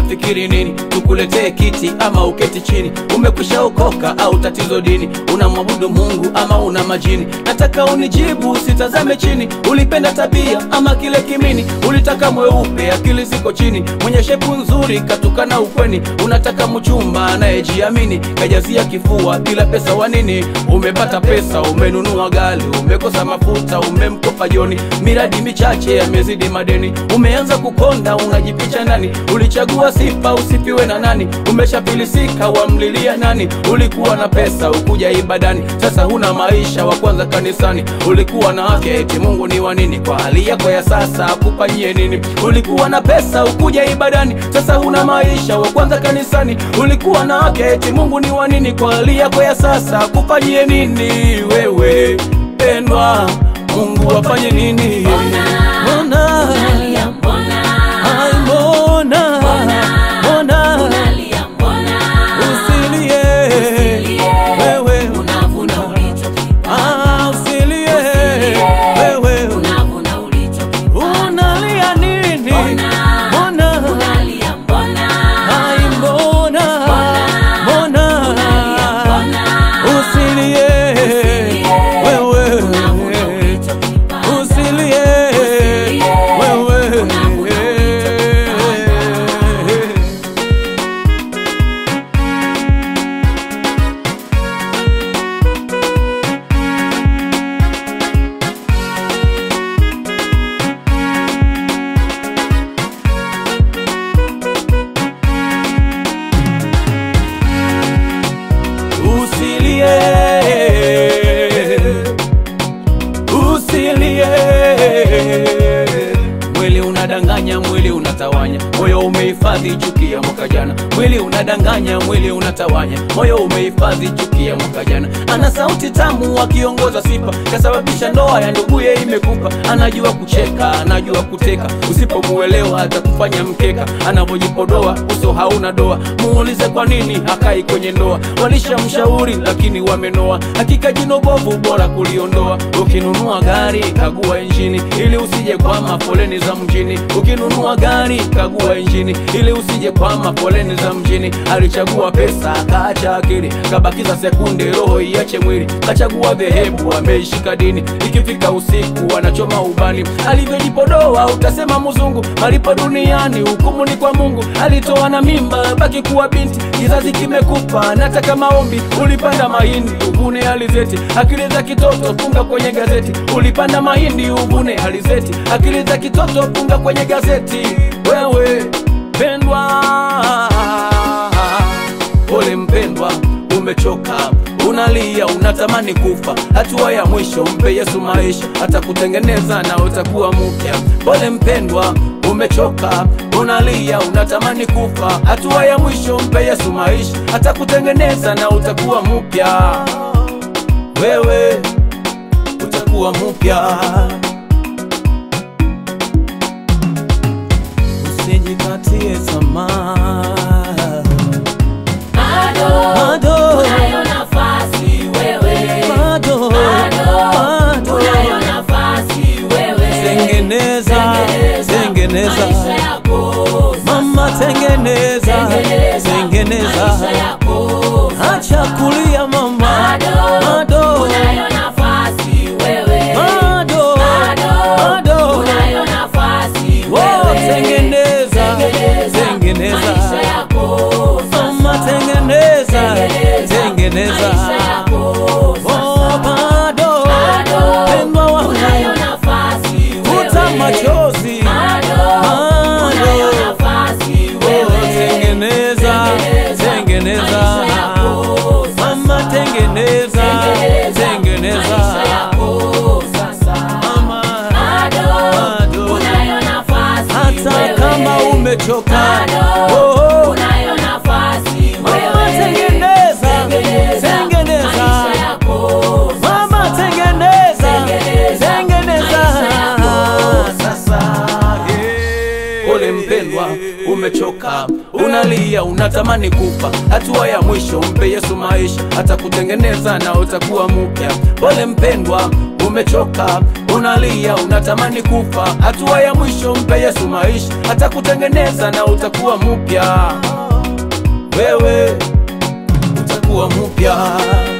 unafikiri nini? Tukuletee kiti ama uketi chini? Umekwisha okoka au tatizo dini? Unamwabudu Mungu ama una majini? Nataka unijibu, usitazame chini. Ulipenda tabia ama kile kimini? Ulitaka mweupe, akili ziko chini, mwenye shepu nzuri, katukana ukweni. Unataka mchumba anayejiamini, kajazia kifua bila pesa wa nini? Umepata pesa, umenunua gari, umekosa mafuta, umemkopa Joni, miradi michache yamezidi madeni, umeanza kukonda, unajipicha ndani. Ulichagua sifa, usifiwe na nani? Umeshafilisika, wamlilia nani? Ulikuwa na pesa, ukuja ibadani, sasa huna maisha, wa kwanza kanisani. Ulikuwa na afya, eti Mungu ni wa nini? Kwa hali yako ya sasa akufanyie nini? Ulikuwa na pesa, ukuja ibadani, sasa huna maisha, wa kwanza kanisani. Ulikuwa na afya, eti Mungu ni wa nini? Kwa hali yako ya sasa akufanyie nini? Wewe pendwa, Mungu afanye nini? Mbona Unalia mbona? Ai, mbona mbona Unalia mbona? usilie Usilie. wewe Unavuna ulichokipanda. ah, usilie wewe Unavuna ulichokipanda. unalia nini? Mbona? Mbona Unalia mbona? ai, mbona mbona Unalia mbona? usilie wewe Unavuna ulichokipanda. usilie wewe usilie usilie mwili unadanganya mwili unatawanya moyo umehifadhi chuki ya mwaka jana mwili unadanganya mwili unatawanya moyo umehifadhi chuki ya mwaka jana ana sauti tamu akiongoza sifa kasababisha ndoa ya nduguye imekufa anajua kucheka anajua kuteka usipomuelewa atakufanya mkeka anavyojipodoa uso hauna doa muulize kwa nini hakai kwenye ndoa walishamshauri lakini wamenoa hakika jino bovu bora kuliondoa ukinunua gari kagua injini ili usije kwama foleni za mjini ukinunua gari kagua injini ili usije kwama foleni za mjini alichagua pesa akaacha akili kabakiza sekunde roho iache mwili kachagua dhehebu ameishika dini ikifika usiku anachoma ubani alivyojipodoa utasema mzungu malipo duniani hukumu ni kwa mungu alitoa na mimba baki kuwa binti kizazi kimekupa nataka maombi ulipanda mahindi uvune alizeti akili za kitoto funga kwenye gazeti ulipanda mahindi uvune alizeti akili za kitoto funga kwenye gazeti wewe pendwa pole mpendwa umechoka unalia unatamani kufa hatua ya mwisho mpe yesu maisha atakutengeneza na utakuwa mpya pole mpendwa umechoka unalia unatamani kufa hatua ya mwisho mpe yesu maisha atakutengeneza na utakuwa mpya wewe utakuwa mpya usijikatie tamaa Bado bado unayo nafasi wewe. bado Bado bado unayo nafasi wewe. tengeneza tengeneza maisha yako mama tengeneza Tengeneza tengeneza maisha yako acha kulia mama Bado bado unayo nafasi wewe. bado Bado bado unayo nafasi Oh, wewe. tengeneza Tengeneza tengeneza maisha yako mama sasa. tengeneza Tengeneza tengeneza maisha yako oh sasa. bado Bado pendwa wangu unayo nafasi futa wewe. machozi Bado unayo bado nafasi Oh, wewe. tengeneza tengeneza maisha yako sasa. mama tengeneza tengeneza maisha yako sasa. mama Bado bado unayo nafasi hata wewe. kama umechoka Bado oh, unayo nafasi mama wewe. tengeneza Tengeneza tengeneza maisha yako mama sasa. tengeneza Tengeneza tengeneza maisha yako sasa yeah. pole mpendwa umechoka unalia unatamani kufa hatua ya mwisho mpe yesu maisha atakutengeneza na utakuwa mpya pole mpendwa umechoka unalia unatamani kufa hatua ya mwisho mpe yesu maisha atakutengeneza na utakuwa mpya wewe utakuwa mpya